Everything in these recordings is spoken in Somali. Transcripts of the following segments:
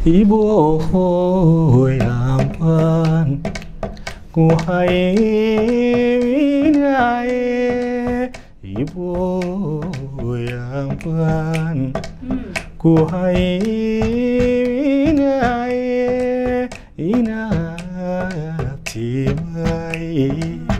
ibohoyambaan ku hayminaye ibohoyambaan ku hayminaye inatimay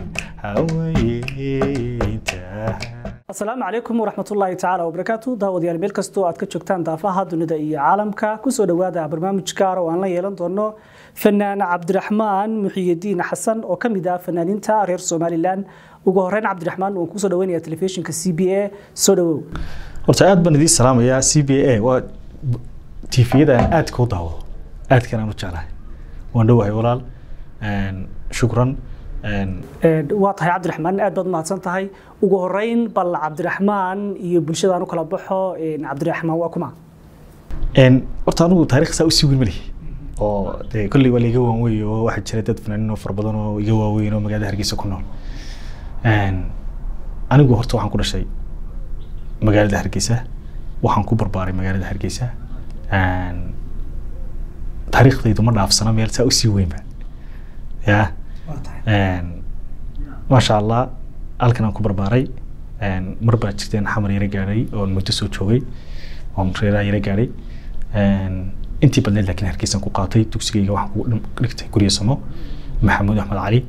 hawaytaha asalaamu calaykum waraxmatullaahi tacaala wabarakaatu daawadayaal meel kastoo aad ka joogtaan daafaha dunida iyo caalamka kusoo dhowaada barnaamij gaar oo aan la yeelan doono fanaan cabdiraxmaan muxiyadiin xasan oo ka mid ah fanaaniinta reer somalilan ugu horeyn cabdiraxmaan waan kusoo dhaweynaya telefishinka c b a soo dhawow horta aad baan idiin salaamayaa c b a waa tifiyada aan aadka u daawado aadkan aan u jeclahay waan dhowahay walaal shukran waa tahay cabdiraxmaan aad baad umahadsan tahay ugu horeyn bal cabdiraxmaan iyo bulshadaan u kala baxo cabdiraxmaan waa kuma horta anigu taarikh saa usii weyn malihi oo dee kolley waa laiga waan wey oo waxaa jira dad fanaaniin oo fara badan oo iga waaweyn oo magaalada hargeysa ku nool anigu horta waxaan ku dhashay magaalada hargeysa waxaan ku barbaaray magaalada hargeysa taariikhdaydu ma dhaafsana meel saa usii weynba ya maasha allah halkan aan ku barbaaray mar baa jirteen xamar yara gaadhay oon muddo soo joogay oon reeraha yara gaadhay intii badneed laakiin hargeysan ku qaatay dugsigayga waxaan ku dhigtay guryo samo maxamuud axmed cali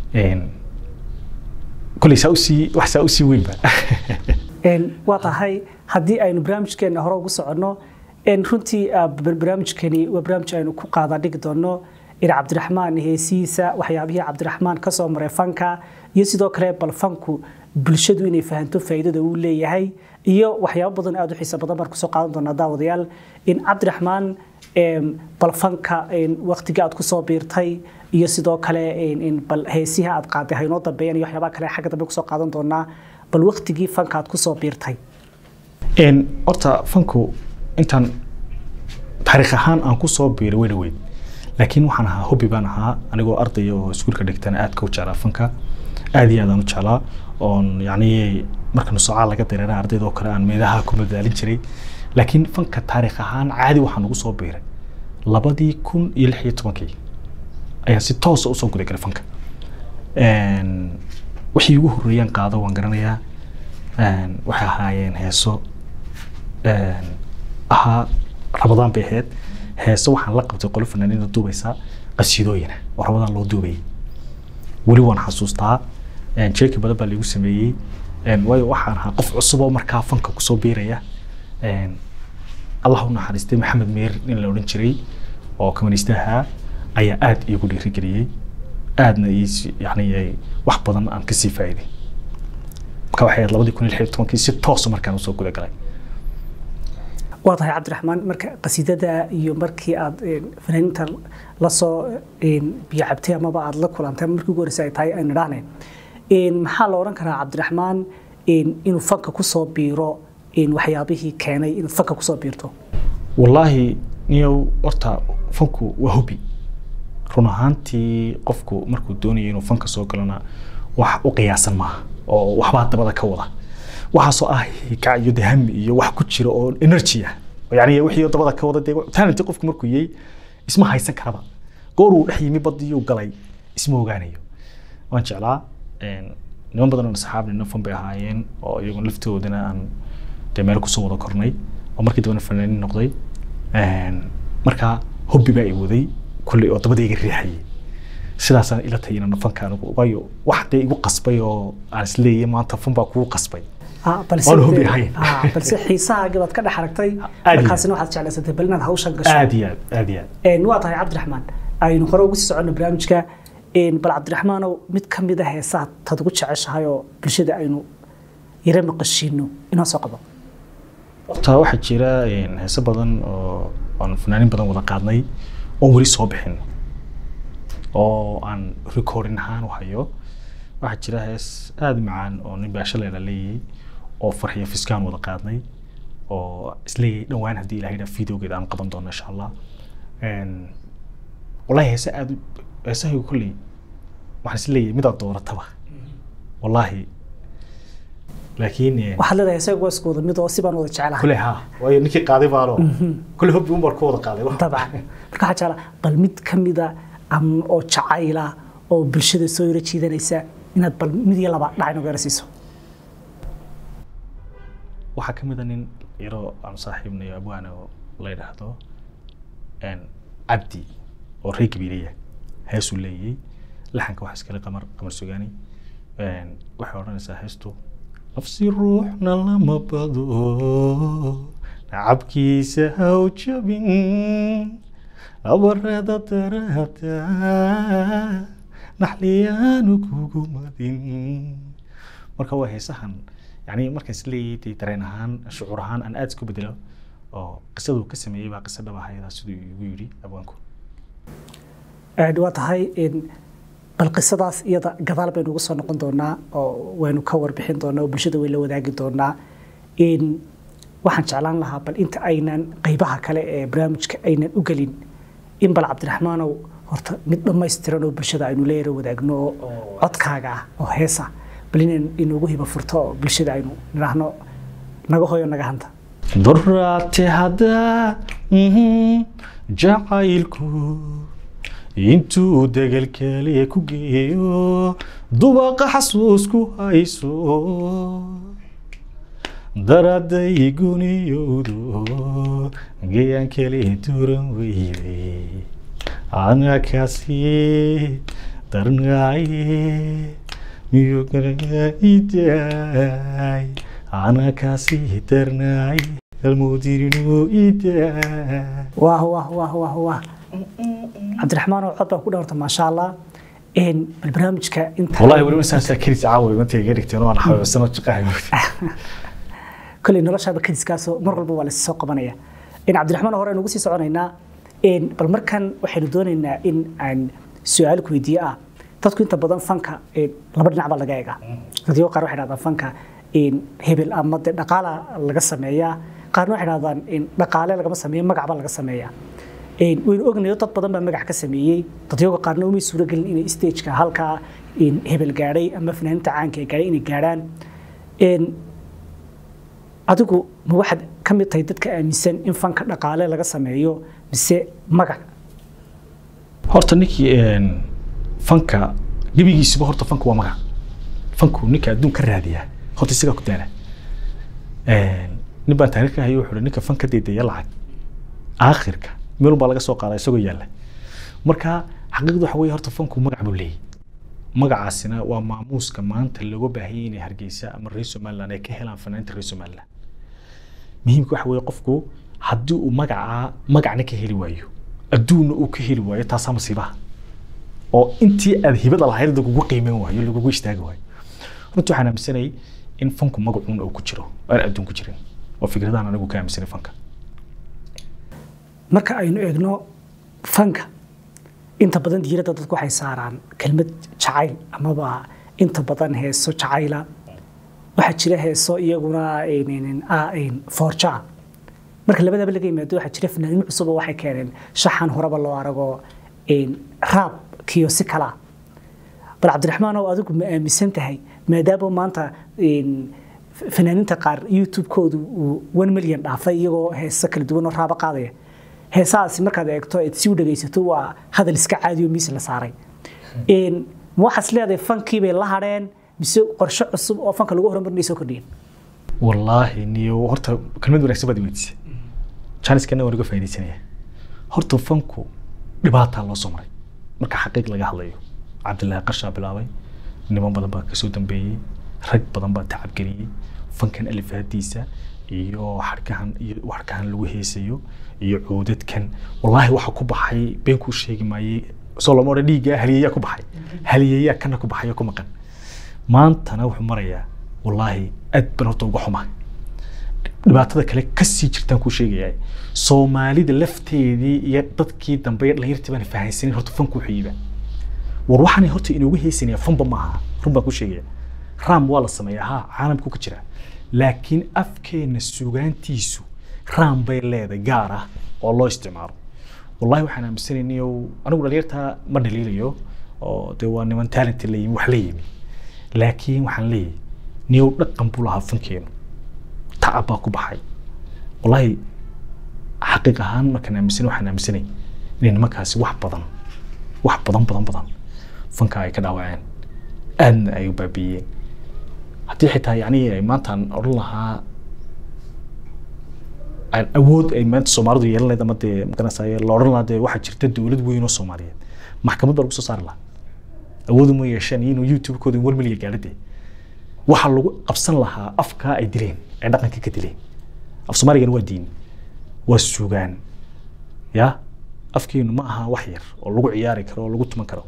kolley saa usii wax saa usii weynba waa tahay haddii aynu barnaamijkeena hore ugu soconno runtii barnaamijkani waa barnaamij aynu ku qaada dhigi doono in cabdiraxmaan heesihiisa waxyaabihii cabdiraxmaan ka soo maray fanka iyo sidoo kale bal fanku bulshadu inay fahanto faa'iidada uu leeyahay iyo waxyaabo badan aad u xiiso badan baan kusoo qaadan doonaa daawadayaal in cabdiraxmaan bal fanka waqtigii aad kusoo biirtay iyo sidoo kale bal heesihi aad qaaday haynoo dambeeyaan iyo waxyaabaha kale xagga dambe kusoo qaadan doonaa bal waqtigii fanka aad kusoo biirtay horta fanku intaan taariikh ahaan aan kusoo biiray way dhaweyd laakiin waxaan ahaa hobby baan ahaa anigoo ardaya oo iskuulka dhigtana aadka u jeclaa fanka aad iyo aad aan u jeclaa oon yacni marka nusocaa laga dareera ardayda oo kale aan meedaha ku madaalin jiray laakiin fanka taariikh ahaan caadi waxaan ugu soo biiray labadii kun iyo lix iyo tobankii ayaan si toosa usoo guda galay fanka wixii ugu horreeyaan qaado waan garanayaa waxay ahaayeen heeso ahaa rabadaan bay ahayd heese waxaan la qabtay qolo fanaaniinda duubaysa qasiidooyina oo rabadaan loo duubayay weli waan xasuustaa jeeki badan baa laigu sameeyey waayo waxaan ahaa qof cusub oo markaa fanka kusoo biiraya allah u naxariistay maxamed meer nin la odhan jiray oo kamaniistaha ayaa aad iigu dhiirigeliyey aadna yani wax badan aan kasii faa'iiday marka waxay ahayd labadii kun iyo lix iyo tobankii si toosa markaan usoo guda galay waa tahay cabdiraxmaan marka qasiidada iyo markii aad fanaaniinta lasoo biyo cabtay amaba aad la kulantay markii ugu horreysay ay tahay aynu idhaahne maxaa la odhan karaa cabdiraxmaan inuu fanka kusoo biiro waxyaabihii keenay inaad fanka kusoo biirto wallaahi niyow horta fanku waa hobi run ahaantii qofku markuu doonayo inuu fanka soo galona wax u qiyaasan maaha oo waxbaa dabada ka wada waxaasoo ah hikac iyo dahami iyo wax ku jira oo energy ah yani wixii dabada ka wada dee talent qofku markuu yahay isma haysan karaba goor uu dhex yimi badiyuu galay isma ogaanayo waan jeclaa niman badan oo asxaab nina fan bay ahaayeen oo iyagu laftoodana aan dee meel kusoo wada kornay oo markii dambena fanaaniin noqday markaa hobbi baa i waday kulley oo dabadayga riixayay sidaasaan ila tahay inaan fanka anigu waayo wax dee igu qasbay oo aan isleeyahay maanta fan baa kugu qasbay waan hubi ahayn balse xiisahaaga baad ka dhex aragtay markaasina waxaad jeclaysatay bal inaad hawshan gasho aad iyo aad aad iyo aad waa tahay cabdiraxmaan aynu hore ugu sii soconno barnaamijka bal cabdiraxmaanow mid ka mid a heesaha tad ugu jeceshahay oo bulshada aynu yara maqashiino inoo soo qabo horta waxaa jira heese badan oo aan fanaanin badan wada qaadnay oon weli soo bixin oo aan recording ahaan u hayo waxaa jira hees aada macaan oo nin baashaleela leeyahay oo farxiyo fiskaan wada qaadnay oo isleeyahay dhowaan haddii ilahay dhaa videogeeda aan qaban doono insha allah wallahi heese aada heesahaygu kolley waxaan isleeyahay midaad doorataba wallaahi laakiin eh, waxaad leedahay isaga waa isku wada mid oo si baan wada jecelahay kule ha waayo ninkii qaaday baano kule hobbi un baan ku wada qaaday wax. dabcan marka waxaa jeclaa bal mid ka mida am- oo jacayla oo bulshada soo yaro jiidanaysa inaad bal mid iyo laba dhac inooga yarasiiso waxaa ka mid a nin yaroo aan saaxiibnayo abwaana oo la yidhaahdo een, cabdi oo reer gabiilaya heesuu leeyay laxanka waxaa iskale qamar qamar sugaani Een, waxay odhanaysaa heestu nafsi ruuxna lama bado nacabkiisa haw jabin abarada darahata naxliyaanu kugu madin marka waa heesahan yani markaan is leeyahay dee dareen ahaan shucuur ahaan aan aada isku bedelo oo qisaduu ka sameeyey baa qisa dhab ahayda siduu igu yidhi abwaanku Een, waa tahay een, bal qisadaas iyada gadaal baynu uga soo noqon doonaa oo waynu ka warbixin doonaa oo bulshada way la wadaagi doonaa Een, waxaan jeclaan lahaa bal inta aynan qeybaha kale ee barnaamijka aynan u gelin in bal cabdiraxmaanow horta mid dhammaystiran oo bulshada aynu la yara wadaagno oo codkaaga ah oo heesa bal inaan inoogu hiba furto oo bulshada aynu nidhaahno naga hoyo naga hanta duraate haddaa mhm, jacaylku intuu degelkale ku geeyo dubaqa xasuusku hayso daraday guniyowdo geyaan kale duran weyday ana kaasi darnaaye miyo idaay ana kaasi darnaaye almudirinu idaay wah wah wah wah wah cabdiraxmaan oo cod baa ku dhawrta maasha allah Een, bal barnaamijka inta والله ولو انسان ساكنت عاوي وانت قلت انا حاول سنه شقاي koley noloshaaba kadiskaasoo mar walba waa lasoo qabanaya in cabdiraxmaan hore aynu ugu sii soconaynaa Een, bal markan waxaynu doonaynaa in aan su-aal ku weydiiye ah dadku inta badan fanka een, laba dhinac baa laga eega dadyo qaar waxay dhahdaan fanka een, hebel ama de dhaqaala laga sameeyaa qaarna waxay dhahdaan een, dhaqaale lagama sameeyo magac baa laga sameeyaa Een, waynu ognayo dad badan baa magac ka sameeyey dadyoga qaarna umay suuragelin inay stageka halkaa een, hebel gaadhay ama fanaaniinta caanka ee gaadhay inay gaadhaan Een, adigu ma waxaad ka mid tahay dadka aaminsan in fanka dhaqaale laga sameeyo mise magac horta ninkii een, fanka gebigiisuba horta fanku waa magac fanku ninka adduun ka raadiyaa horta isagaa ku daala Een, nin baan taariikh ka hayo wuxuu hi ninka fanka deedaya lacag aakhirka meel baa laga soo qaadaa isagoo yaalla marka xaqiiqdu waxa weeye horta fanku magac buu leeyahy magacaasina waa maamuuska maanta looga baahanyay inay hargeysa ama reer somaliland ay ka helaan fanaaniinta reer somaliland muhiimka waxa weeye qofku haddii uu magacaa magacna ka heli waayo adduunna uu ka heli waayo taasaa masiibaha oo intii aad hibada lahayd lagugu qiimeyn waayo lagugu istaagi waayo runtii waxaan aaminsanay in fanku magacuun uu ku jiro aan adduun ku jirin oo fikradahan anigu ka aaminsanay fanka marka aynu eegno fanka inta badan diiradda dadku waxay saaraan kelmad jacayl amaba inta badan heeso jacayla waxaa jira heeso iyaguna een, een, ah, een, foorja marka labadaba laga yimaado waxaa jira fanaaniin cusub oo waxay keeneen shaxan horeba loo arago een, raab kiyo si kala bal cabdiraxmaan oo adigu ma aaminsan tahay maadaama maanta een, fanaaniinta qaar youtube-koodu uu one million dhaafay iyagoo heeso kala duwan oo raabo qaadaya heesahaasi markaad eegto aad si u dhegaysato waa hadal iska caadi oo miis la saaray Een, ma waxaas leedahay fankii bay la hadheen mise qorshe cusub oo fanka lagu horumarinay soo kordhiyeen wallaahi niyo horta kelmad wanaagsan baad weydiisay janiskana waan uga faaidaysanaya horta fanku dhibaataa loo soo maray marka xaqiiq laga hadlayo cabdilaahi qarshaa bilaabay niman badan baa kasoo dambeeyey rag badan baa tacabgeliyey fankan alifaadiisa iyo xarkahan iyo xarkahan lagu heesayo iyo cuudadkan wallaahi waxa ku baxay been kuu sheegi maayey soo lama odhan dhiiggaa haliyayaa ku baxay haliyayaa kana ku baxay oo ku maqan maantana wuxuu marayaa wallaahi aad baan horta uga xumaa dhibaatada kale kasii jirtaan kuu sheegayaa soomaalida lafteedii iyo dadkii dambe iyo dhalinyartii baan fahansanin horta fanku wuxuu yiibaa war waxaan horta inoogu heesanaya fanba maaha run baan ku sheegaya raam waa la sameeyaa ha caalamku ka jira laakiin afkeena sugaantiisu raam bay leedahay gaar ah oo loo isticmaalo wallahi waxaan aaminsanaynay anigu dhalinyartaa ma dhaliilayo oo dee waa niman talent la yimi wax la yimi laakiin waxaan leeyahay niyow dhaqan buu lahaa fankeenu tacab baa ku baxay wallaahi xaqiiq ahaan markaan aaminsanay waxaan aaminsanay inay nimankaasi wax badan wax badan badan badan fanka ay ka dhaawaceen aadna ay u baabiiyeen haddii xitaa yacni ay maantaan odhan lahaa aan awood ay maanta soomaalidu yeelan lahayd ama dee magaranaysaa la odhan lahaa dee waxaa jirta dowlad weyn oo soomaaliyeed maxkamad baa lagu soo saari lahaa awoodu ma yeesheen inuu youtube-kooda war miliga gaadha dee waxaa lagu qabsan lahaa afkaa ay dileen ay dhaqanka ka dileen af soomaaligana waa diin waa sugaan ya afkeenu ma aha wax yar oo lagu ciyaari karo oo lagu tuman karo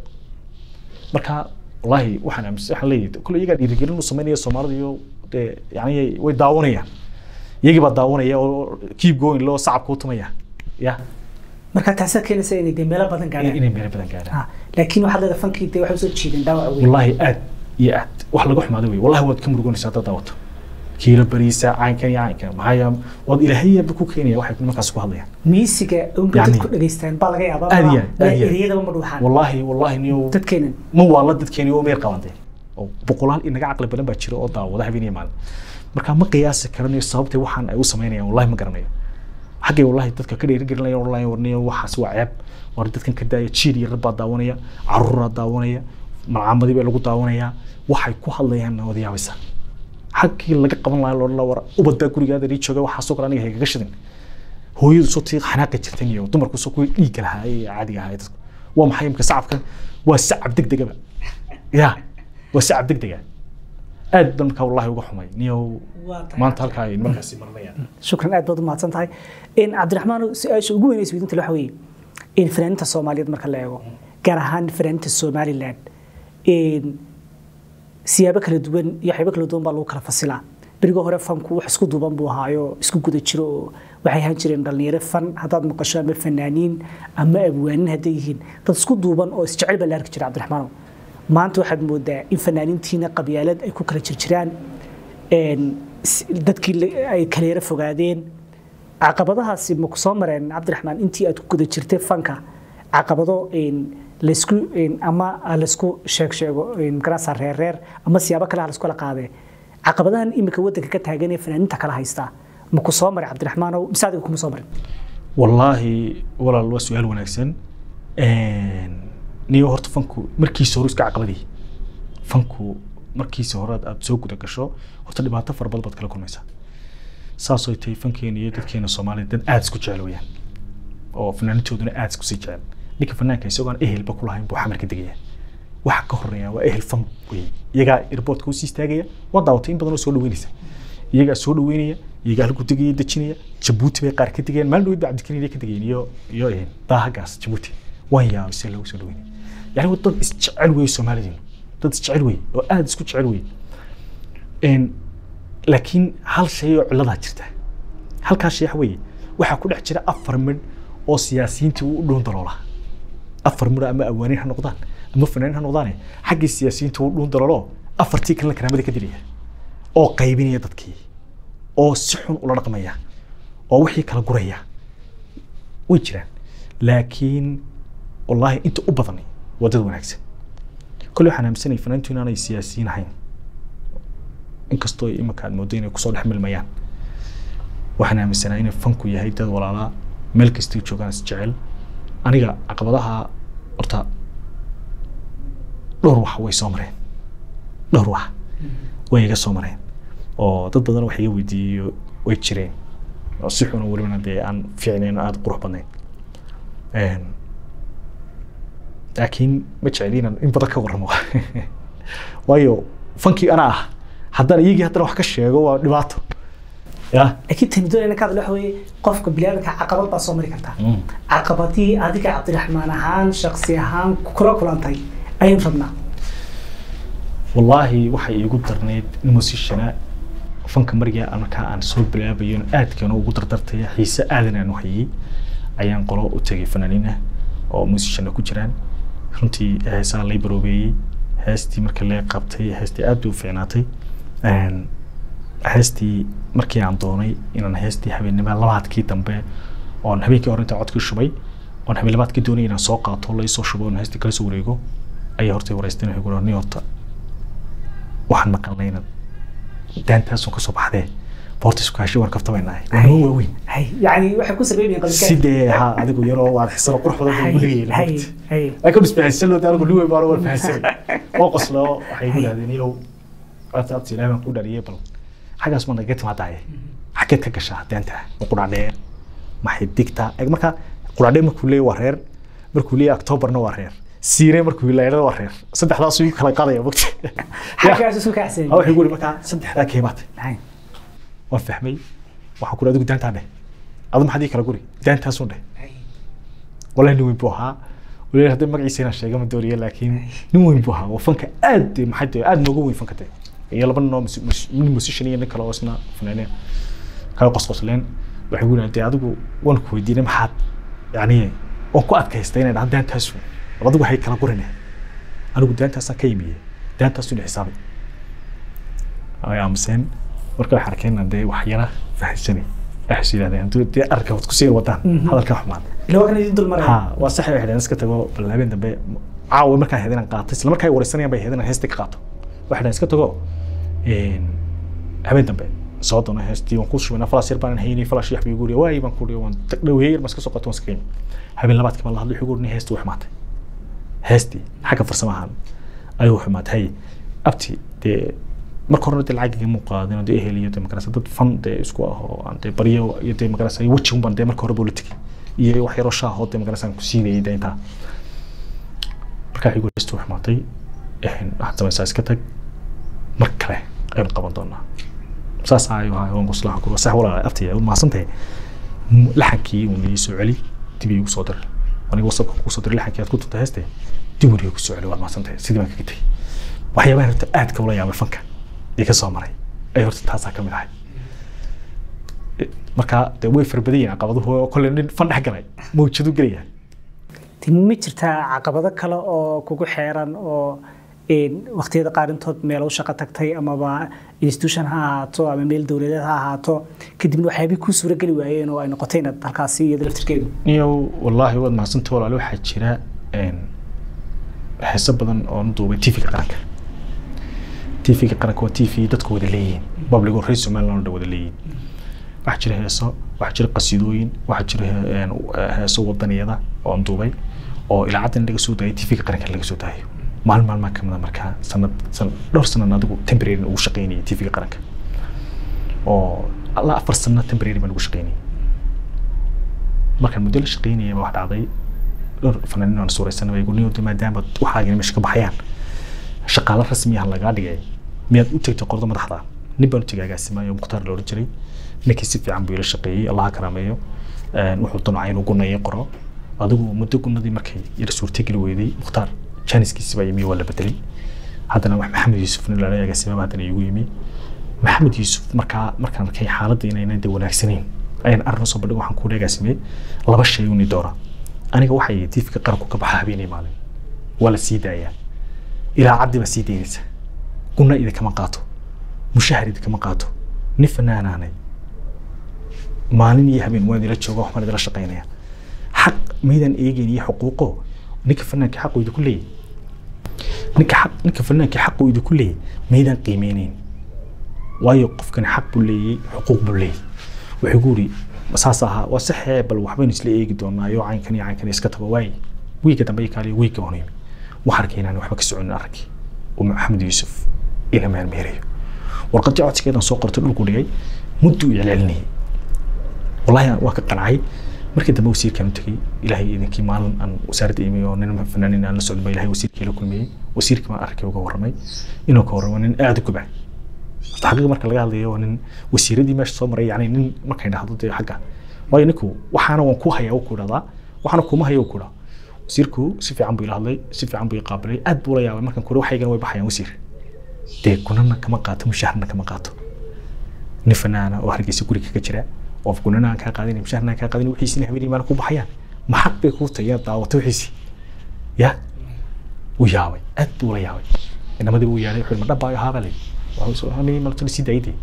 marka wallaahi waxaan aaminsan waxaan leeyahay kule iyagaa dhiirigelin u samaynaya soomaalida iyo dee yani way daawanayaan iyagii baa daawanaya oo keep going loo sacabka u tumaya ya marka taasaa keenaysa inay dee meelo badan gaadhaan inay meelo badan gaadhaan Ah, laakiin waxaad leedahay fankii dee waxay usoo jiideen dhaawac weyn والله aad iyo aad wax laga xumaado wey wallahi waad ka muruganaysaa haddaad daawato kiilo bariisa caynkan iyo caynkan maxaa yaa waad ilaahayaba ku keenaya waxay nimankaas ku hadlayaan miisiga unba Yani- dadku dhageystaan baa laga yaabaa Aad iyo ma- aad, aad iyo aad. ereyadaba ma dhuuxaan wallahi wallahi niyo dadkeenan ma waa la dadkeeni oo meer qabantay oo boqolaal inaga caqli badan baa jira oo daawada habeen iyo maalin marka ma qiyaasi karanayo sababtay waxaan ay u samaynayaan wallahi ma garanayo xaggay wallahi dadka ka dhiirigelinaya online warniyo waxaas waa ceeb war dadkan ka daaya jiil yar baa daawanaya caruuraa daawanaya malcaamadii baa lagu daawanayaa waxay ku hadlayaan wada yaabaysa xaggii laga qaban lahaa loodhan lahaa war ubad baa gurigaada ii jooga waxaasoo kale aniga haygaga shidin hooyadu soo tii xanaaqi jirtan iyo dumarku soo kuwii dhiigga lahaa ee caadiga ahaa ee dadku waa maxay imka sacabkan waa sacab degdegaba ya waa sacab degdega aad baan markaa wallahi uga xumay niyow Waa tahay. maanta halkaa ay markaasi marinayaan shukran aad baad u mahadsan tahay in cabdiraxmaan su-aasha ugu weyn ee isweydiinta waxa weeye in fanaaniinta soomaaliyeed marka la eego gaar ahaan fanaaniinta somaliland in siyaabo kala duwan iyo waxyaabo kala duwan baa lagu kala fasilaa beriga hore fanku wax isku duuban buu ahaayo isku guda jiro oo waxay ahaan jireen dhalinyaro fan haddaad maqasho ama fanaaniin ama abwaanin hadday yihiin dad isku duuban oo isjecel baa la arki jira cabdiraxmaanow maanta waxaad moodaa in fanaaniintiina qabyaalad ay ku kala jirjiraan een, s- dadkii la- ay kala yara fogaadeen caqabadahaasi ma ku soo mareen cabdiraxmaan intii aad ku guda jirtay fanka caqabado een, laysku een, ama laysku sheeg sheego een, magarasa reer reer ama siyaabo kale ha laysku kala qaadee caqabadahan imika waddanka ka taagan ee fanaaniinta kala haystaa ma ku soo maray cabdiraxmaanow mise adiga kuma soo marin wallaahi walaal waa su-aal wanaagsan niyo horta fanku markiisa hore iska caqabadii fanku markiisa hore aad soo guda gasho horta dhibaato fara badan baad kala kulmaysaa saasoo tahay fankeena iyo dadkeena soomaaliya dad aada isku jecel weyaan oo fanaanitooduna aada isku sii jecel ninka fanaanka isagoon ehelba ku lahayn buu xamarka degaya waxa ka horeeya waa ehel fan wey iyagaa airportka usii istaagaya waa daawatay in badan oo soo dhaweynaysa iyagaa soo dhaweynaya iyagaa halku degaya dejinaya jabuuti bay qaar ka degayaan maalin dhaweyd ba cabdikariin ka degayeen iyo iyo een daahagaas jabuuti waan yaabay si loogu soo dhaweynaya yani waa dad isjecel wey soomaalidiinu dad isjecel wey oo aada isku jecel wey een laakiin hal shay oo ciladaa jirta halkaa shay waxa weeye waxaa ku dhex jira afar midh oo siyaasiyiintii u dhuun daloola afar midh ama awaanin ha noqdaan ama fanaanin ha noqdaane xaggii siyaasiyiinta u dhuun daloolo afartii kalena karaamada ka dilaya oo qaybinaya dadkii oo si xun ula dhaqmaya oo wixii kala guraya way jiraan laakiin wallaahi inta u badan waa dad wanaagsan kolley waxaan aaminsanay fanaantu inaanay siyaasiyiin ahayn inkastoo iminka aad moodo inay kusoo dhex milmayaan waxaan aaminsanaa inay fanku yahay dad walaalaa meel kastay joogaan is jecel aniga caqabadaha horta dhowr wax way soo mareen dhowr wax way iga soo mareen oo dad badan wax iga weydiiyey way jireen oo si xun oo welibana dee aan fiicnayn oo aada qurux badnayn laakiin ma jeceli inaan in badan ka warramo waayo fankii anaa ah haddana iyagii haddana wax ka sheego waa dhibaato ya laakiin tani doonayna ka hadla waxa weeye qofka biniaadamka caqabad baa soo mari kartaa caqabadii adiga cabdiraxmaan ahaan shaksi ahaan kula kulantay ayaynu rabnaa wallaahi waxay iigu darneyd in musishana fanka mariga markaa aan soo bilaabayo aadkana ugu dardartaya xiise aadan aan u hayay ayaan qolo u tegay fanaaniin ah oo musishana ku jiraan runtii heesaa lay baroobeeyey heestii marka lee qabtay heestii aad bay u fiicnaatay heestii markii aan doonay inaan heestii habeennimada labaadkii dambe oon habeenkii hore intaan codkii shubay oon habeen labaadkii doonay inaan soo qaato laysoo shubo oon heestii kala soo wareego ayaa hortay wareysteen waxay ku ni horta waxaan maqalnay inaad daantaasun kasoo baxdee boorta isku hashay waan kaftamaynahay waa noo waaweyn hay yani waxay ku sameynayeen qalbika sidee ha adigu yaroo waad xisano qurux badan buu gurigeyna hay hay laakiin isbahaysan loo daanigu liwey baan waan fahansanay oo qoslo waxay igu dhahdeen iyow abta abta ilaahay baan ku dhaliyay bal xaggaas ma naga timaadaaye xageed ka gashaa daanta ma qudhaadheer maxay digtaa Eeg marka qudhaadheer markuu leeyahay waa reer markuu leeyahay octoberna waa reer siire markuu leeyahay waa reer saddexdaas uu kala qaadaya mogta xaggaas isu kacsan ha waxay guri markaa saddexdaa keemaatay hay waan fahmay waxaan ku adigu daantaa dheh adu maxaad ii kala guri daantaasun dheh wallahi nin weyn buu ahaa waliba haddii magaciisa inaan sheega ma doonaya laakiin nin weyn buu ahaa waa fanka aad dee maxay tahay aad nooga weyn fanka dee iyo laba nin oo mus- mus- nin musician iyo nin kale oo isna fanaaniya kala qosqosleen waxay gu dee adigu waan ku weydiinay maxaad yani waan ku adkaystay inay dhahaan daantaasu bal adigu waxay kala gurinay anigu daantaasaan ka yimiye daantaasu ina xisaabay ay aamuseen marka waxay arkeen inaan dee wax yara fahansanay waxay is yidhahdeen hadduu dee arka wad kusii wadaan hadalka xumaan ila waa kan idin dul maraya ha waa sax waxay dhaheen iska tago bal habeen dambe caawa markaan heed inaan qaato isla markaa ay wareysanayaan bay heed inaan heesta ka qaato waxay dhaheen iska tago een, habeen dambe soo doona heestii waan ku shubinaa falas yar baan haynay falas yax bay guriya waay baan ku dhiyo waan tag dhaweeyey yar baan iska soo qato waan iska qiimi habeen labaadkii baan la hadlay wuxuu guri heestii wax maatay heestii xagga farsamo ahaan ayuu xumaatay hay abti dee marka horena dee lacag igama qaadin oo dee ehel iyo dee magarasa dad fan dee isku ah oo aan dee baryo iyo dee magarasa weji unbaan dee marka hore buu la tegay iyo wax yaroo shaah oo dee magarasa aan ku siinayay dee intaa markaa igu heestu xumaatay waxaad samaysaa iska tag mar kale aynu qaban doonaa saas ayuu ahaa waan kuslaha kula sax walaa abtaya mahadsan tahay laxankii uu nii soo celi dib iigu soo diray aniga wasabka kugu soo diray laxankii aad ku tunta heeste dib uu iigu soo celi waad mahadsan tahay sidii baan kaga tegay waxyaabaha horta aadka ula yaabay fanka ee ka soo maray ay horta taasaa ka mid ahay marka dee way farbadan yihiin caqabaduhu oo kolle nin fan dhex galay mawjadu gelaya Ti ma jirtaa caqabado kale oo kugu xeeran oo een, waqtiyada qaarintood meel u shaqo tagtay amaba institution ha ahaato ama meel dowladeed ha ahaato kadibna waxyaabihii kuu suurageli waayeen oo ay noqotay inaad halkaasi iyada laftirkeedu niyow wallaahi waad mahadsanta walaale waxaa jira een, heeso badan oo na duubay tvga qaranka tvga qaranka waa tv dadku wada leeyihiin public oo reer somaliland oo wada leeyihiin waxaa jira heeso waxaa jira qasiidooyin waxaa jira he- een, heeso wadaniyada oo aan duubay oo ilaacaddan laga soo daayay tvga qaranka laga soo daayo maalin maalmaa kamida markaa sanad sanad dhowr sanan adigu temporary ugu shaqaynayay tvga qaranka oo alla afar sano temporary baan ugu shaqaynayay markaan muddo la shaqaynayay wax dhacday dhowr fanaaniin aan suuraysanay bay gurniyood maadaama waxaagina meesha ka baxayaan shaqaale rasmi ah lagaa dhigay miyaad u tegtay qordo madaxda nin baan u tegay agaasimayo mukhtaar la odhan jiray ninkii si fiican buu ila shaqeeyey allaha karaameeyo Een, wuxuu damcay inuu gunaya qoro adigu muddo gunadii markay yar suurtageli weyday mukhtaar jaaniskiisi baa yimi waa la bedelay haddana wax maxamed yuusuf nin lala agaasima haddana igu yimi maxamed yuusuf markaa markaan arkay xaaladda inaynan de wanaagsanayn ayaan arrin usoo bandhig waxaan ku agaasimay laba shay uni doora aniga waxay tiifka qaranku ka baxa habeenay maalin waa la sii daayaa ilaa caddi baa sii daynaysa guna idinkama qaato mushahar idinkama qaato nin fanaanaanay maalin iyo habeen waan idila jooga waxbaan idila shaqaynaya xaq maydaan eegeyn iyo xuquuqo ninka fanaanka xaqu idinku leeyahy ninka xaq ninka fanaanka xaqu idinku leeyahy maydaan qiimeyneyn waayo qofkani xaq buu leeyahay xuquuq buu leeyahay wuxuu ku yidhi saas ahaa waa saxee bal waxbaynu isla eegi doonaa iyo caynkan iyo caynkan iska tago waaye wiiga dambe iyo kaaliyo wiiga waan yimi waxaan arkay inaan waxba ka soconin aragii oo maxamed yuusuf ila meermeerayo warqadii codsigeedan soo qortay dhulku dhigay muddu u celcelinayay wallahi waa ka qancay markii dambe wasiirkaan u tegey ilaahay idinkii maalin aan wasaaradda imi oo nin fanaanin aan la socdin baa ilaahay wasiirkii la kulmiyey wasiirkii baan arkay uga warramay inuu ka warramo nin aada u gubay horta xaqiiqa marka laga hadlayo waa nin wasiiradii meesha soo maray yani nin markay dhahdo dee xagga waayo ninku waxaana waan ku hayaa ku dhahdaa waxaana kuma haya ku dhaha wasiirku si fiican buu ila hadlay si fiican buu i qaabilay aad buu la yaabay markan kore waxaygana way baxayaan wasiir dee kunana kama qaato mushaharna kama qaato nin fanaana oo hargeysa guri kaga jira oo kunana aan kaa qaadin mushaharna aan kaa qaadin wixiisina habeenii maalin ku baxayaan ma xaq bay kuu tahay inaad daawato wixiisi ya wuu yaabay aad buu la yaabay inamadii wuu yeedhay wuxuu ma dhabbaayo haabaa lay waxuu malto sii daayday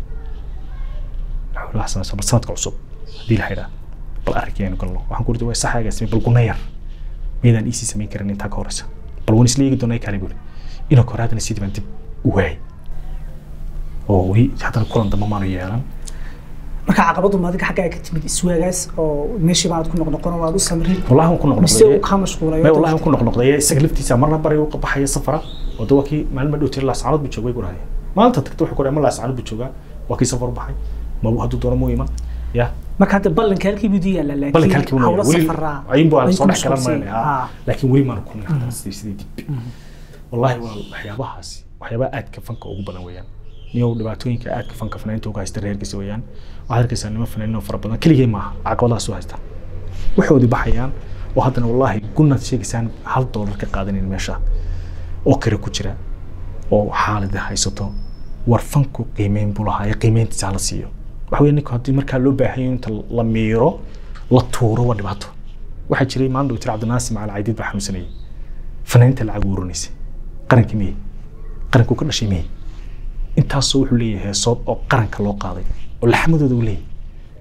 wuxuu bal sanadka cusub haddii la xidhaa bal arrinkeenu galno waxaan ku ridi waa saxaaga samey bal guna yar maydaan iisii samayn karin intaa ka horeysa bal waan isla eegi doonaa kaale buuli inuu ka hor haddana sidii baan dib u waayay oo weli haddana kulan dambe maanu yeelan marka caqabadu ma adiga xaggaa ka timid iswaagaas oo meeshii baad ku noqnoqon oo aad u samrin wallahi waan ku mise uu noqnoqday kaa mashquulay may wallahi waan ku noqnoqday isaga laftiisa marna bari u baxaya safara oo dawa kii maalin ma dhowtay laascaanood buu joogay gurahaya maalinta tagta wuxuu ku dhahay ma laascaanood buu joogaa waa kii safar u baxay ma hadduu doono muu iman ya marka hadda ballanka halkii buu diyaala laakiin ballanka halkii buu hawlo weli safaraa ayin buu aan ay soo ku dhex galan mashquulsan maynaya yihiin. laakiin weli maanu kulmin haddana sidii sidii dib wallahi waa waxyaabahaasi waxyaabaha aadka fanka ugu badan weeyaan niyow dhibaatooyinka aadka fanka fanaaniinta uga haysta reerkiisa weeyaan waxaad arkaysaa nimo fanaaniin oo fara badan keligay maaha caqabadahaas u haysta waxoodii baxayaan oo haddana wallaahi gunaad sheegaysaan hal doolar ka qaadanin meesha oo kale ku jira oo xaalada haysato war fanku qiimeyn buu lahaa ee qiimeyntiisa hala siiyo waxa weeye ninku haddii markaa loo baahan yahay inta la miiro la tuuro waa dhibaato waxaa jiray maalin dhow tiri cabdinaasir macal caydiid baa xanuunsanayay fanaaniinta lacag uurinaysay qarankii miyey qarankuu ka dhashay miyey intaasoo wuxuu leeyahay heesood oo qaranka loo qaaday oo laxmadooda uu leeyahay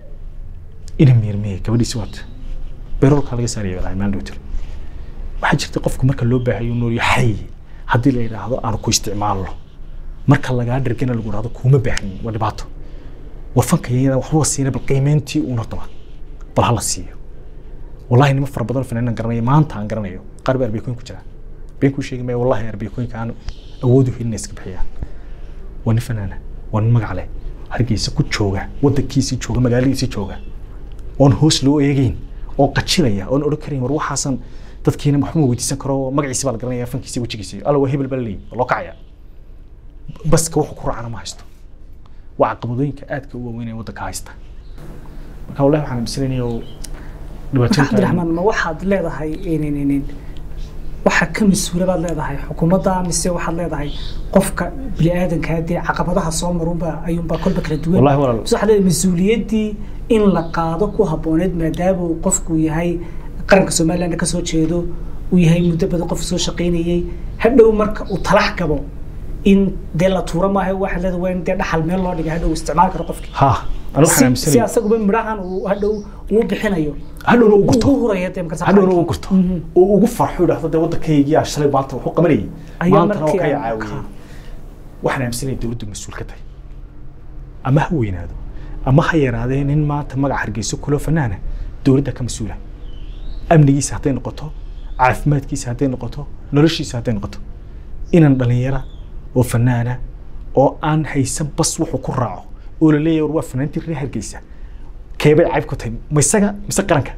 ina miir miyey gabadhiisi waata beroolkaa laga saaraya walahi maalin dhow tiri waxaa jirta qofku marka loo baahayo noolyo xay haddii la yidhaahdo aanu ku isticmaalno marka lagaa dhergana lagu dhahdo kuuma baahnin waa dhibaato war fanka yayada waxba siina bal qiimeyntii uuna daba bal hala siiyo wallahi nimo fara badan fanaanan garanaya maanta aan garanayo qaar baa arbeekooyin ku jira been kuu sheegi maya wallahi arbeekooyinka aan awood u helin iska bixiyaan waa nin fanaana waa nin magac leh hargeysa ku jooga wadankiisii jooga magaaladiisii jooga oon hoos loo eegeyn oo qajilaya oon odhan karayn war waxaasan dadkiina waxma weydiisan karo magaciisi baa la garanaya fankiisi wejigiisi alla waa hebel baa la leeyahy waa loo kacaya baska wuxuu ku raacana ma haysto waa caqabadooyinka aadka u waaweyn ee waddanka haysta marka wallahi waxaan aaminsanaynayo marka dhibaatooyinka cabdiraxmaan ma waxaad leedahay in- in- in- waxa ka mas-uula baad leedahay xukuumadda mise waxaad leedahay qofka biniaadanka dee caqabadaha soo marunba ayuunbaa kolba kala duwan wallahi walaal mise waxaad leedahay mas-uuliyaddii in la qaado ku habbooneed maadaama uu qofku yahay qaranka somaliland ka soo jeedo uu yahay muddo badan qof soo shaqaynayey hadhow marka uu talax gabo in dee la tuuro maaha waxaad leedahay waa in dee dhaxal meel loo dhigay hadhow isticmaali karo qofkii ha anu waxaan si si aaminsanaya asaguba midhahan uu hadhow uu bixinayo hadhowna uu gurto ugu huraya dee markaas hadhowna uu gurto Mhm. oo ugu farxo idhaahdo dee waddankaygiyaa shalay maanta wuxuu qabanayay Ayaa maantana oo markii kaya aan- caawiyey waxaan aaminsanaya dowladdu mas-uul ka tahay ama ha weynaado ama ha yaraadee nin maanta magac hargeyso kulo fanaana dowladda ka mas-uula amnigiisa hadday noqoto caafimaadkiisa hadday noqoto noloshiisa hadday noqoto inan dhalinyara oo fanaana oo aan haysan bas wuxuu ku raaco oo la leeyahay war waa fanaantii reer hargeysa keebay cayb ku tahay ma isaga mise qaranka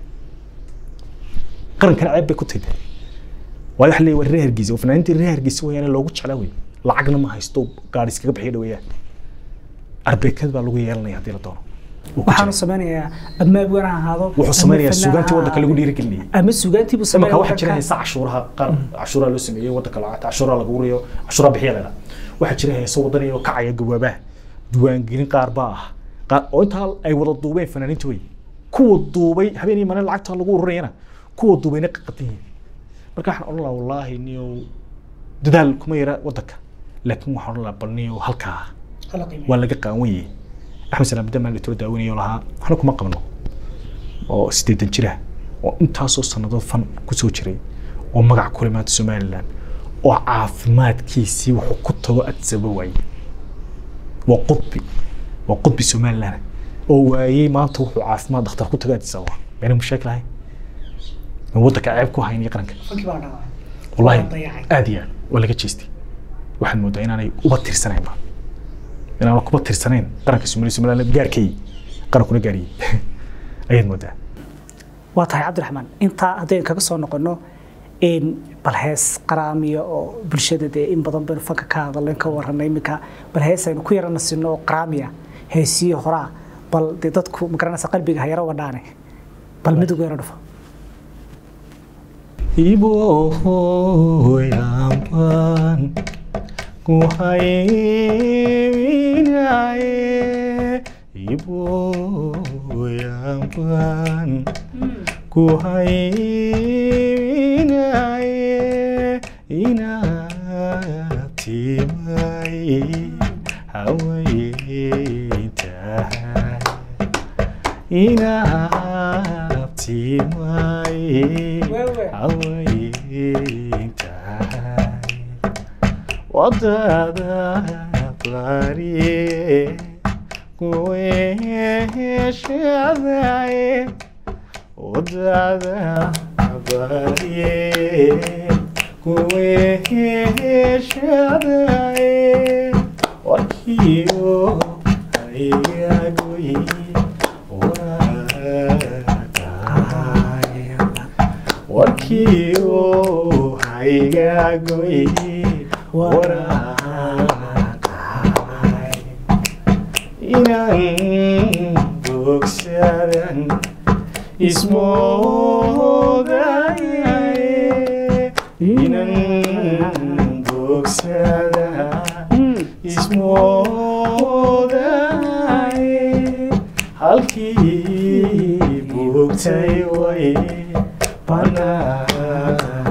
qarankana cayb bay ku tahay waayo waxa leeyahay waa reer hargeysa oo fanaaniintii reer hargeysa weeyaan loogu jeclaa wey lacagna ma haysto gaari iskaga bixiya dhaweeyaan arbeekad baa lagu yeelanaya haddii la doono Wuu ku waxaanu jira. sameynayaa ama abwaan ha ahaado wuxuu ama sameynayaa fanaan suugaantii ha waddanka lagu ahaado. dhiirigelinayay ama suugaantii buu imanka sameynaya waxaa jira waddanka. heesa cashuuraha qaar cashuuraha loo sameeyey waddanka lacagta cashuuraha lagu riyo cashuuraha bixiya leedaha waxaa jira heeso wadaniyo kacaya gawaabaha diiwaangelin qaar baa ah qaar oo intaa ay wada duubeen fanaaniinta wey kuwa duubay habeen iyo maalin lacagta lagu ururinayana kuwa duubayna qaqatan yihiin marka waxaan odhan lahaa wallaahi niyow dadaal kuma yara waddanka laakiin waxaan odhan lahaa bal niyow halkaa Hala qiimeeyo. waa laga qaawan yahay axmed salaam damaan litoro daawanayo lahaa waxna kuma qabno oo sideetan jira oo intaasoo sannadood fan kusoo jiray oo magac kule maanta somaliland oo caafimaadkiisii wuxuu ku tago adsaba waayey waa qudbi waa qudbi somaliland oo waayey maanta wuxuu caafimaad dhakhtar ku tago adsaba mayna mushaakil ahayn ma waddanka ceeb ku hayn iyo qaranka Fankii baa dhacay. wallahi Waa dayacay. aad iyo aad waa laga jeestay waxaan moodaa inaanay uba tirsanaynba inaana kuba tirsanayn qaranka somaliya somaliland gaarkay qarankuna gaariyey ayaad moodaa waa tahay cabdiraxmaan intaa haddaynu kaga soo noqono in bal hees qaraamiya oo bulshada dee in badan baynu fanka ka hadalnayn ka warranay iminka bal hees aynu ku yarana sinno oo qaraamiya heesiyo horaa bal dee dadku magaranaysa qalbiga ha yaro wadhaane bal mid ugu yaro dhufo ibohoyamban kuhayeminaye ibohoyamban kuhayeminaye inatimay hawaytahay inaabtimay Wewe. hawaytahay wadada barye kuweheshadaye wadada barye kuweheshadaye wakiyo ayagoyi wakaya wakiyo ayagoyi warakaya inaan bogsadan ismoodayaye inaan bogsada ismoodayaye halkii bogtay way banaan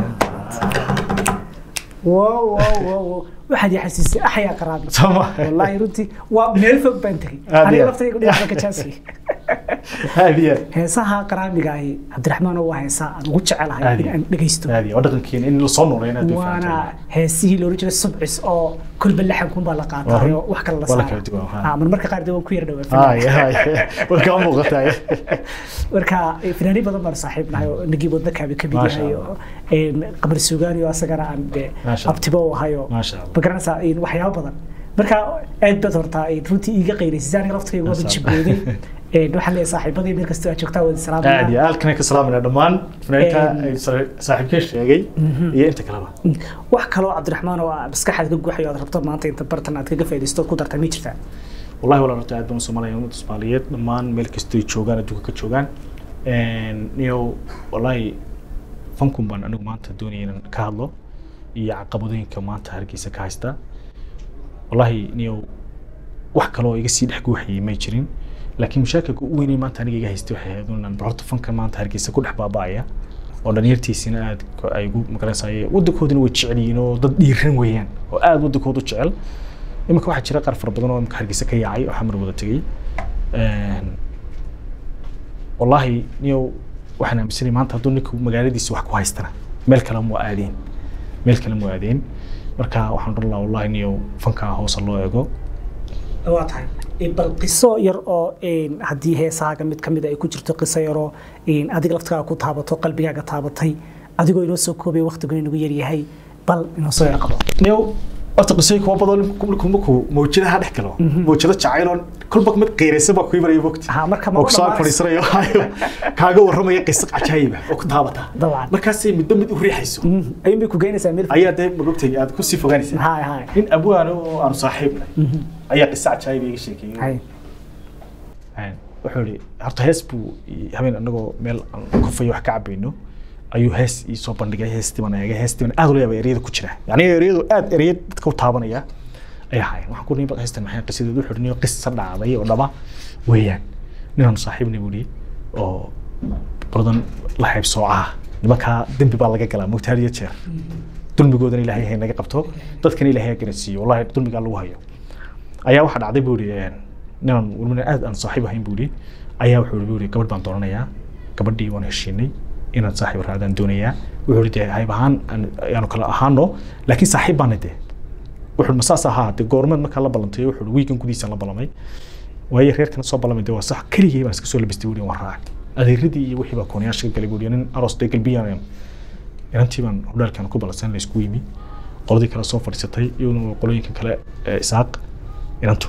wow wow wow wow. waxaad ii xasuusay axyaa qaraabi Soma. wallaahi runtii waa meel fog baan tegey Aad aniga iyo- laftayga dhinaca ka jaasi haadiya heesaha qaraamiga ahi cabdiraxmaan waa heesaa aan ugu jecelahay Aad in iyo- aan dhegeysto haadiya waa dhaqankeena in lasoo nooleyn aad bay waana fiicantahay. heesihii loola jiray subcis oo kolba laxankunbaa la Waa qaatay run. oo wax kale la Waa la saara kala duwan, ha. Ah, mar marka qaar dee waan ku yar Haye, dhawaa haye. way kaa muuqataa marka eh, fanaaniin badan baan saaxiib nahay oo nagii wadna kaabi ka mid Maasha yahay oo een, qamar suugaani oo asagana aan de Maasha Allah. abtibo u ahayo Maasha Allah. ma garanaysaa een, waxyaabo badan marka aad baad hortaa een, runtii iiga qeyraysay aniga laftayga wada Maasha jibooday Een, waxaan leeyahay saaxiibadii meel kastoo aad joogtaa wada aad salaamaya iyo halkan ka salaamayna dhammaan fanaaniinta Een. ay sa- saaxiibkeen sheegay iyo inta kaleba wax kaloo cabdiraxmaan oo aad maskaxaad ka guuxayo aad rabto maanta inta bartan aad kaga faaidaysto ku dartaa ma jirtaa wallahi walaa horta aad baan u somalaya ummadda soomaaliyeed dhammaan meel kastay joogaan adduunka ka joogaan niyo wallahi fankun baan anigu maanta doonaya inaan ka hadlo iyo caqabadooyinka maanta hargeysa ka haysta wallahi niyo wax kaloo iga sii dhex guuxayay may jirin laakiin mashaakilka ugu weynay maanta aniga iga haystay waxay ahayd inaan horta fanka maanta hargeysa ku dhex baaba'aya oo dhalinyartiisina aad ko- ay ugu magaranaysaye waddankoodina way jecel yihiin oo dad dhiiran weeyaan oo aad waddankooda u jecel iminka waxaa jira qaar fara badan oo imika hargeysa ka yaacay oo xamar wada tegey Een, wallaahi niyow waxaan aaminsanay maanta hadduu ninku magaaladiisa wax ku haystana meel kale mu aadeen meel kale mu aadeen marka waxaan odhan lahaa wallahi niyow fankaa hoosa loo eego waa tahay bal qiso yar oo een, haddii heesahaaga mid kamid ay ku jirto qiso yaroo een, adiga laftigaaga ku taabato qalbigaaga taabatay adigoo inoo soo koobay waqtigu inagu yaryahay bal inoo soo yar qabo niyow horta qisooyin kuwa badan markuu markuu mawjadaha dhex galo mawjado jacayl oo kolba mid qiiraysan baa ku imanaya mogti Ha, marka ma oo kusoo dhammaanayso. fadhiisanayo hayo kaaga warramaya qiso cajaayiba oo ku taabata Dabcan. markaasay midba mid u riixayso ayuun bay ku geynaysaa meel ayaa dee magogtay aad kusii fogaanaysaa hay hay nin abwaano oo aanu saaxiibnay ayaa qiso cajaayib iga sheekeeyey hay Een, wuxuu ihi horta hees buu i- habeen anagoo meel aan kofayo wax ka cabayno ayuu hees ii soo bandhigay heestii baan eegay heestii baan aad ula yaabay ereyada ku jira yani ereyadu aad ereyad dadka u taabanaya ay ahaayeen waxaan ku nihi heestan maxay qisadeedu wuxuu ihi niyo qisa dhacday oo dhaba weeyaan ninaan saaxiibnay buu ihi oo badan la hayb soocaa nimankaa dembi baa laga galaa mugtaar iyo jeer dulmigoodana ilaahay hay naga qabto dadkana ilaahay ha garansiiyo wallahi dulmigaa lagu hayo ayaa waxaa dhacday buu ihi ninaan walbana aad aan saaxiib ahayn buu ihi ayaa wuxuu buu ihi gabadh baan doonanayaa gabadhii waan heshiinay inaan saaxiib raadaan doonayaa wuxuu ihi dee hayb ahaan aan- ayaanu kala ahaano laakiin saaxiib baana dee wuxuu ma saas ahaa dee goormeed markaa la ballantay wuxuu ihi wiigan gudihiisa la ballamay waayo reerkana soo ballamay dee waa sax keligay baan iska soo labistay buu ihi waan raacay adeeradii iyo wixii baa koonayaasha ka galay buu ihi nin aroos dee galbiyaan inantii baan hudhaalkan ku ballansan la isku yimi qoladii kale soo fadhiisatay iyaduna qolooyinka kale ee isaaq inantu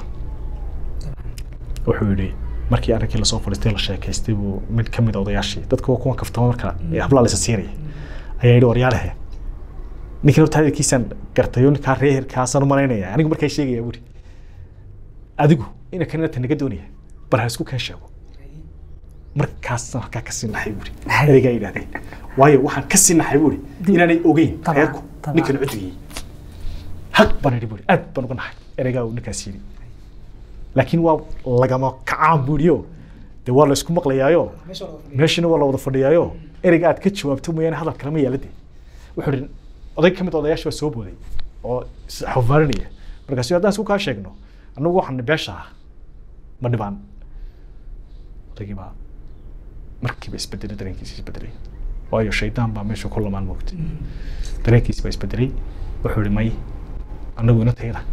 wuxuu yidhi markii arrinkii lasoo fadhiistay la sheekaystay buu mid ka mid a odayaashii dadka waa kuwan kaftama marka ee hablaa laysa siinaya ayaa yidhi waryaalehe ninkan horta hadalkiisaan gartay oo ninkaa reerkaasaan u malaynaya anigu markaa sheegaya buuri adigu ina kan inanta naga doonaya bal ha isku keen sheego markaasaan halkaa kasii naxay buuri Hay. ereygaa yidhahdeen waayo waxaan kasii naxay buuri Di- inaanay ogeyn Tabcan, reerku tabcan. ninkan cudwigii haq baan idhi buuri aad baan uga naxay ereygaa uu ninkaas yidhi laakiin waa lagama kacaan buuriyo dee waa la isku maqlayaayo meeshana waa la wada fadhiyaayo ereyga aad ka jawaabto mooyaane hadal kale ma yaala dee wuxuu ihi oday ka mid a odayaasha baa soo booday oo is xawaarinaya markaasu haddaan isku kaa sheegno annagu waxaan beesha ah ma dhibaan odaygii baa markiiba isbedelay dareenkiisa isbedelay waayo shaydaan baa meesha ku lamaan moogtay dareenkiisa baa isbedelay wuxuu ihi may annagu inantayda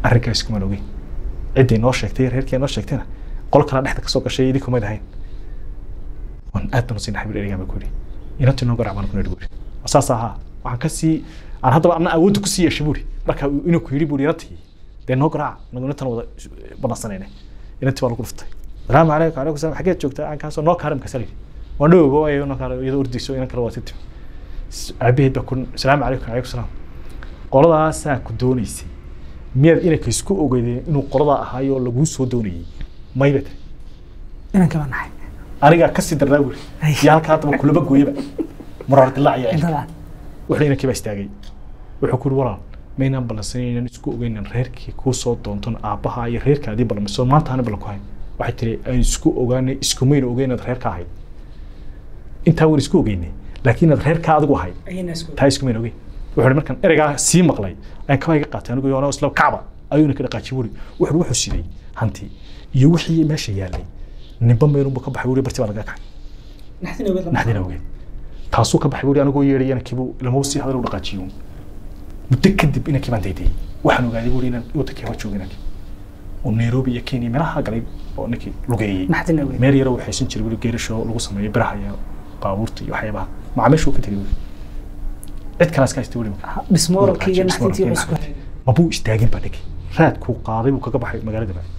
arrinkaas kumaan ogeyn ciddii noo sheegtay reerkii noo sheegtayna qol kala dhexda kasoo gashay idinku mayd ahayn waan aad baan usii naxbir erigaa baa ku yidhi inantii noo garac baan ku nidhi buuri saas ahaa waxaan ka sii aan haddaba anna awoodda ku sii yeeshay buuri marka uu inuu ku yidhi buuri inantii dee noo garaaca nagu inantan wada banansanayne inantii baa lagu dhuftay salaamu calaykum calaykum salaam xageed joogtaa aan kaasoo noo kaaram kasal yidhi waan dhowba waayo noo kaara iyadoo ordayso inan kale waa titimi aabaheed baa ku salaamu calaykum calaykum salaam qoladaasaa ku doonaysay miyaad inanka isku ogeydeen inuu qoladaa ahaayo laguu soo doonayay mayba tiri inanka baan nahay anigaa kasii darnaa buuri Ay. iyo halkaa haddaba kulaba gooyaba muraar dilaac iyo intadan wuxuu inankii baa istaagay wuxuu ku yidhi walaal maynaan ballansanaynan isku ogeynan reerkii kuu soo doonton aabbaha iyo reerkaadii ballanmayso maanta ani ballan ku hayn waxay tiri aan isku ogaanay iskumayna ogeyn inaad reerka ahayd intaa waan isku ogeynay laakiin inaad reerka adigu ahayd ayana isku taa iskumayna ogeyn wuxuu ihi markaan ereygaa sii maqlay ayaan kabaa iga qaatay anigu yoona isla kacba ayuuna ka dhaqaajiyey wuri wuxuu wuxuu siday hanti iyo wixii meesha yaalay ninba meelunbu ka baxay wuri barti baa laga kacay naxdin ogeed naxdin awgeed taasuu ka baxay wuri anigoo yeedhay inankiibu lamaba sii hadal u dhaqaajiyo muddo kadib inankii baan daydayay waxaan ogaaday wuri inaan wadankii hor joogo inankii oo nairobi iyo kenya meelaha galay oo ninkii lugeeyey naxdin ogeed meel yaro waxaysan jiray weli geerasho lagu sameeyo biraha iyo baabuurta iyo waxyaabaha macaamiishu ka tegay wuri cid kalaas ka haystay wuri dhismooralkii iyo naxdintii waxay isku mabuu istaagin baa ninkii raadkuu qaaday buu kaga baxay magaalada baa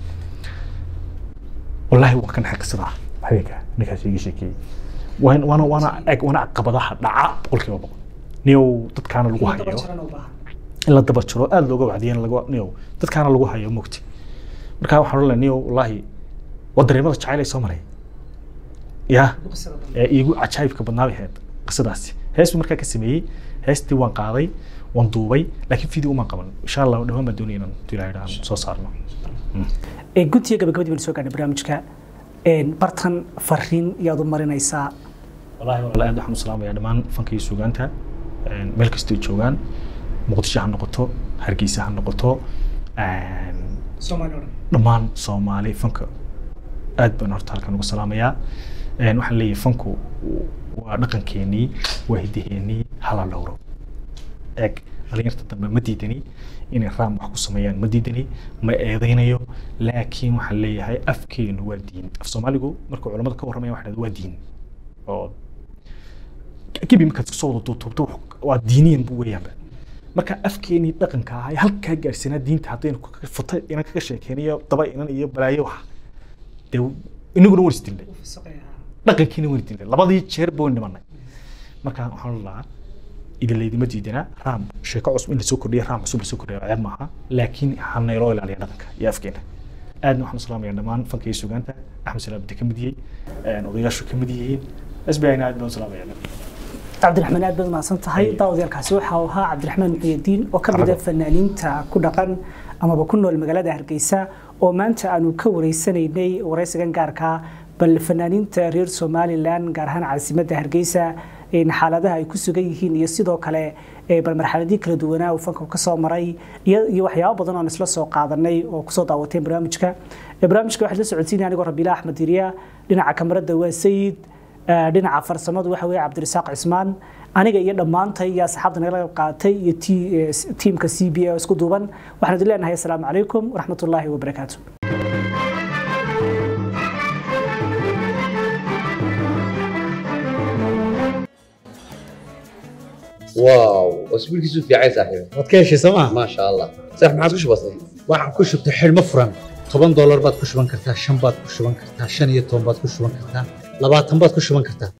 wallaahi waan ka naxay qisada habeenka ninkaas iga sheekeeyey waan waana waana eg waana caqabadaha dhaca boqolkiiba boqol niyow dadkaana lagu hayo in la daba jiro aada looga wacdiyo in laga niyow dadkaana lagu hayo mogti marka waxaan odhan lahaa niyow wallaahi waa dareemada jacayl ay soo maray yaa ee iigu cajaa'ibka badnaa bay ahayd qisadaasi hees buu markaa ka sameeyey heestii waan qaaday waan duubay laakiin video umaan qaban insha allah dhawaan baan doonaya inaan ilaahay aan soo saarno ee guntiga gabagabadii baan soo gaadhnay barnaamijka een bartan fariin iyaad u marinaysaa wallaahi walaal aad waxaan u salaamayaa dhammaan fanka iyo suugaanta een, meel kastoo joogaan muqdisho ha noqoto hargeysa ha noqoto een, soomaali odhan dhammaan soomaali fanka aad baan horta halkan ugu salaamayaa Een, waxaan leeyahay fanku waa dhaqankeenii waa hiddaheenii hala dhowro eeg dhalinyarta dambe ma diidani inay raam wax ku sameeyaan ma diidani ma eedeynayo laakiin waxaan leeyahay afkeenu waa diin af soomaaligu markuu culamada ka warramaya waxa waa diin oo gibi markaad isku soo wada duubtuubto waa diiniyan buu weeyaanba marka afkeenii dhaqanka ahaa ee halkaa gaarsiinaa diinta haddaynu kaga futa inan kaga sheekeynayo daba inan iyo balaayo wax dee inaguna waan isdilnay dhaqankiina waan isdilnay labadii jeer ba waan dhimanay marka waxaan lahaa idinlaydima diidana raam sheeko cusub in lasoo kordhiya raam cusub lasoo kordhiya ceeb maaha laakiin ha nayloo ilaaliya dhaqanka iyo afkeena aadna waxaan u salaamayaa dhammaan fanka iyo sugaanta axmed salaam bide ka mid yihey odayaashu ka mid yihiin sbina aad baan u salaamayaa cabdiraxmaan aad baad mahadsan tahay daawadyaalkaasi waxa uu ahaa cabdiraxmaan muxiyadiin oo ka mid ah fanaaniinta ku dhaqan amaba ku nool magaalada hargeysa oo maanta aanu ka wareysanaynay wareysigan gaarka bal fanaaniinta reer somalilan gaar ahaan caasimadda hargeysa in xaaladaha ay ku sugan yihiin iyo sidoo kale ee bal marxaladii kala duwanaa uu fanka ka soo maray iyo iyo waxyaabo badan oo aan isla soo qaadanay oo kusoo daawateen barnaamijka Ee, barnaamijka waxaad la socodsiinaya anigoo rabiila axmed diriya dhinaca kamarada waa sayid ee, dhinaca farsamadu waxa weeye cabdirasaaq cismaan aniga iyo dhammaantay iyo asxaabta nagala qayb qaatay iyo ti- ee, s- tiimka c b a oo isku duuban waxaan idin leenahay asalaamu calaykum waraxmatullaahi wabarakaatu واو اسبوعك في عايز صاحبي waad ka heshay sooma ما شاء الله صح ما عاد وش بصير waxaan ku shubtay xidhmo furan toban doolar baad ku shuban kartaa shan baad ku shuban kartaa shan iyo toban baad ku shuban kartaa labaatan baad ku shuban kartaa